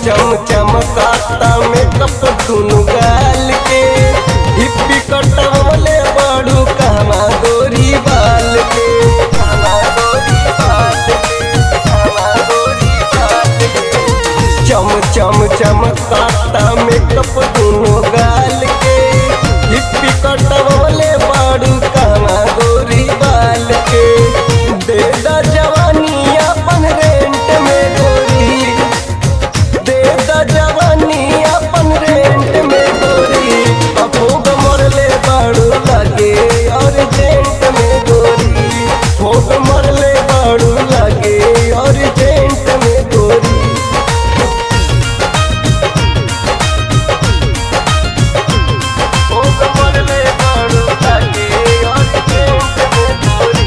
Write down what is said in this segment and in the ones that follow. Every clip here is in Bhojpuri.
चम चमकाता मेकअप दुनु गाल के हिप्पी कटवले बड़ू कहवा गोरी बाल के कहवा गोरी बाल के कहवा गोरी बाल के चम चम चमकाता मेकअप दुनु गाल के हिप्पी कटवले बड़ू कहवा गोरी बाल के दे दा जवानी अपन रेंट में गोरी दे दा जवानी अपन रेंट में गोरी अफोग मरले बाड़ू लगे और जेंट में गोरी भोग मरले बाड़ू लगे और जेंट में गोरी भोग मरले बाड़ू लगे और जेंट में गोरी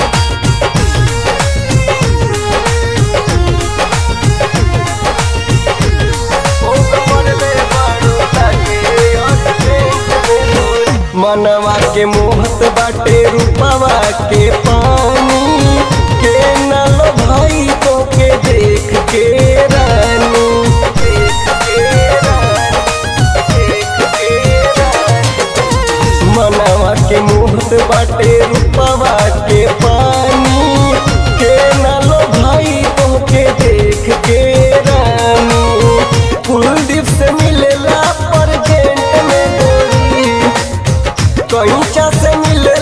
मनवा के मोहत बाटे रूपवा के पानी के नल भाई तो के देख के रानी देख के रानी, देख के रानी। मनवा के मोहत बाटे रूपवा के पानी के नलो भाई तो के देख के रानी कुलदीप से मिलेला पर जेंट में गोरी कहीं से मिले